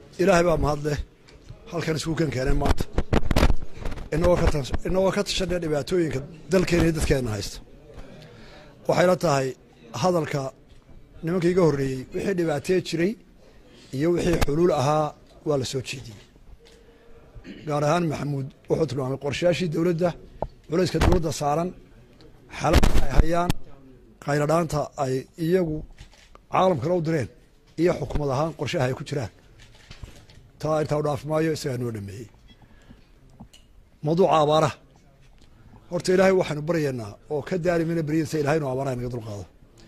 ilaahay baa mahad leh halkan isku kan keeneen maanta inagoo ka tas inagoo ka tashanaya dhibaatooyinka dalkeena iyo dadkeena haysta waxayla tahay hadalka nimanka iga horreeyey wixii dhibaatee jiray iyo wixii xuluul ahaa waa la soo jeediyey gaar ahaan maxamuud wuxuu tilmaamay qorshayaashii dowladda culayska dowladda saaran xaaladda ay hayaan khayradhaanta ay iyagu caalamkana u direen iyo xukuumad ahaan qorshaha ay ku jiraan taa intaa u dhaafi maayo isagaa noo dhameeyey mawduuca abaaraha horta ilaahay waxaynu baryaynaa oo ka daari mayna beryadiisa ilahay inu abaaraha inaga dulqaado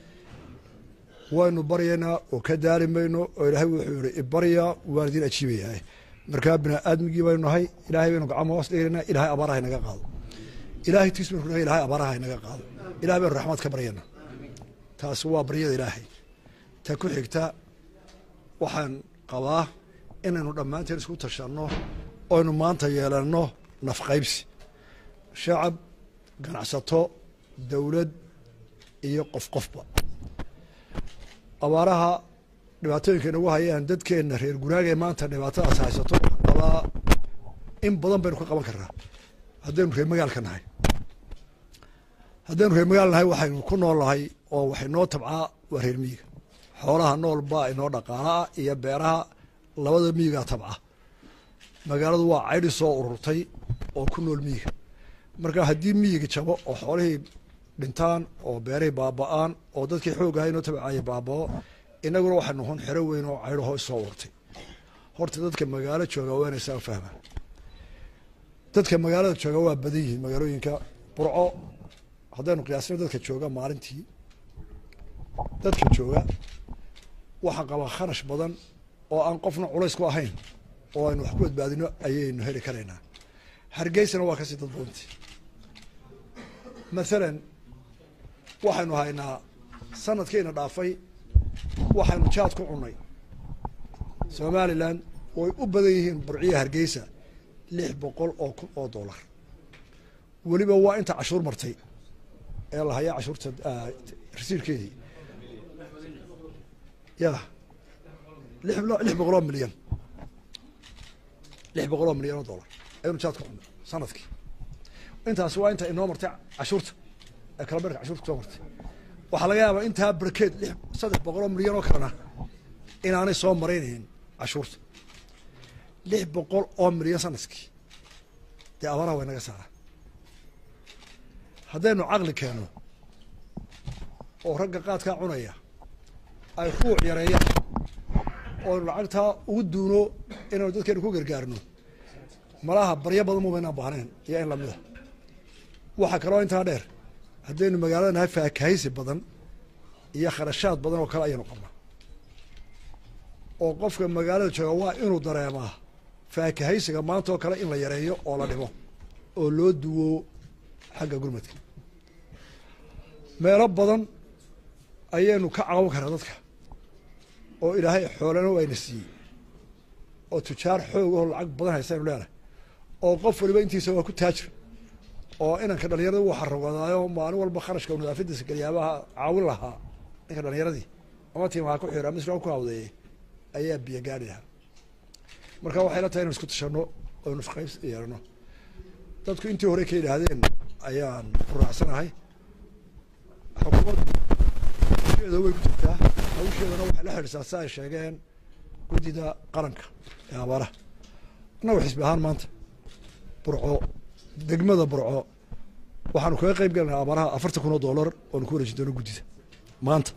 waynu baryaynaa oo ka daari mayno oo ilaahay wuxuu yihi ibarya waan idin ajiibayahay markaa bini aadmigii baynu nahay ilahay baynu gacmo hoos dhiganaa ilahay abaaraha inaga qaado ilahay tiis baynu kunahay ilahay abaaraha inaga qaado ilahay baynu raxmad ka baryaynaa taasi waa baryada ilaahay ta ku xigta waxaan qabaa inaynu dhammaanteen isku tashanno oynu maanta yeelanno nafqaybsi shacab ganacsato dowlad iyo qof qofba abaaraha dhibaatooyinka inagu hayaan dadkeenna reer guraagee maanta dhibaatadaas haysato qabaa in badan baynu ka qaban karnaa haddaynu reer magaalka nahay haddaynu reer magaal nahay waxaynu ku nool nahay oo waxay noo tabcaa waa reer miyiga xoolaha nool baa inoo dhaqaalaah iyo beeraha labada miyigaa tabca magaaladu waa caydhi soo ururtay oo ku nool miyiga marka haddii miyiga jabo oo xoolihii dhintaan oo beerihii baaba-aan oo dadkii xooggaha inoo tabcaya baabao inaguna waxay noqon xero weyn oo caydho hoos soo ururtay horta dadka magaalo jooga waa inay saa fahmaan dadka magaalada jooga waa badan yihiin magaalooyinka burco haddaynu qiyaasno dadka jooga maalintii dadka jooga waxaa qabaa kharash badan oo aan qofna culays ku ahayn oo aynu wax ku badbaadino ayaynu heli karaynaa hargeysana waa kasii dad badanti mathalan waxaynu haynaa sanadkiina dhaafay waxaynu jaad ku cunay somalilan way u badan yihiin burciya hargeysa lix boqol oo kun oo dollar weliba waa inta cashuur martay ee la hayaa cashuurta rasiirkeedii ya lix lix boqol oo milyan lix boqol oo milyan oo dollar ayaynu jaad ku cunay sanadkii intaas waa inta inoo martay cashuurta ee kala berka cashuurta kusoo martay waxaa laga yaabaa intaa barkeed lix saddex boqol oo milyan oo kalena inaanay soo maraynaynin cashuurta lix boqol oo milyan sanadkii dee abaaraha way naga saara haddaynu caqli keenno oo ragga qaadkaa cunaya ay ruuc yareeyaan ooaynu lacagtaa ugu duuno inaynu dadkeenu ku gargaarno malaha baryo badan mubaynaan baahnayn iyo in lamida waxaa kaloo intaa dheer haddaynu magaalada nahay faakahaysi badan iyo kharashaad badan oo kale ayaynu qabnaa oo qofka magaalada jooga waa inuu dareemaa faakahaysiga maanta oo kale in la yareeyo oo la dhimo oo loo duwo xagga gurmadka meelo badan ayaynu ka caban karaa dadka oo ilaahay xoolana wayna siiyey oo tujaar xoog oo lacag badan haystaynu leenahay oo qof waliba intiisa waa ku taajir oo inanka dhalinyarada wuu xarogadaayo maalin walba kharashka nadaafadiisa galyaabaha caawin lahaa ninka dhalinyaradii ama tiimaha ku xira ama isla ku hawdeeyey ayaa biyo gaari lahaa marka waxay la tahay inu isku tashano oo nusqaybs yeelano dadku intii hore ka yidhaahdeen ayaan raacsanahay xukuumaddu hawsheeda way ku jirtaa hawsheedana waxay la xidhisaa si ay sheegeen guddida qaranka ee abaaraha annagu xisbi ahaan maanta burco degmada burco waxaanu kaga qeyb galanaa abaaraha afartan kun oo dollar oonu ku wareejin doono guddida maanta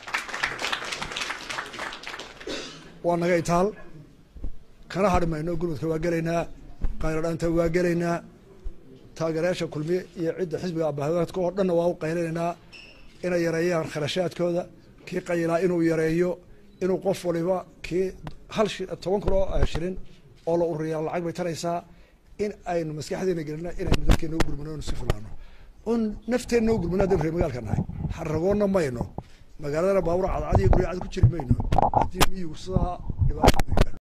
waa naga itaal kana hadhi mayno gurmadka waa gelaynaa qayladhaanta waa gelaynaa taageerayaasha kulmiye iyo cidda xisbiga abahadka oo dhanna waa u qaylinaynaa inay yareeyaan kharashaadkooda kii qayilaa inuu yareeyo inuu qof waliba kii hal shi toban kun oo shilin oo la ururiyaa lacag bay taraysaa in aynu maskaxdeena gelina inaynu dadkeena u gurmano inu si filaano oon nafteenna u gurmano haddaynu reer magaalka nahay xaragoonna mayno magaaladana baabura cadcad iyo gurya cad ku jiri mayno haddii miyigu sidaa dhibaato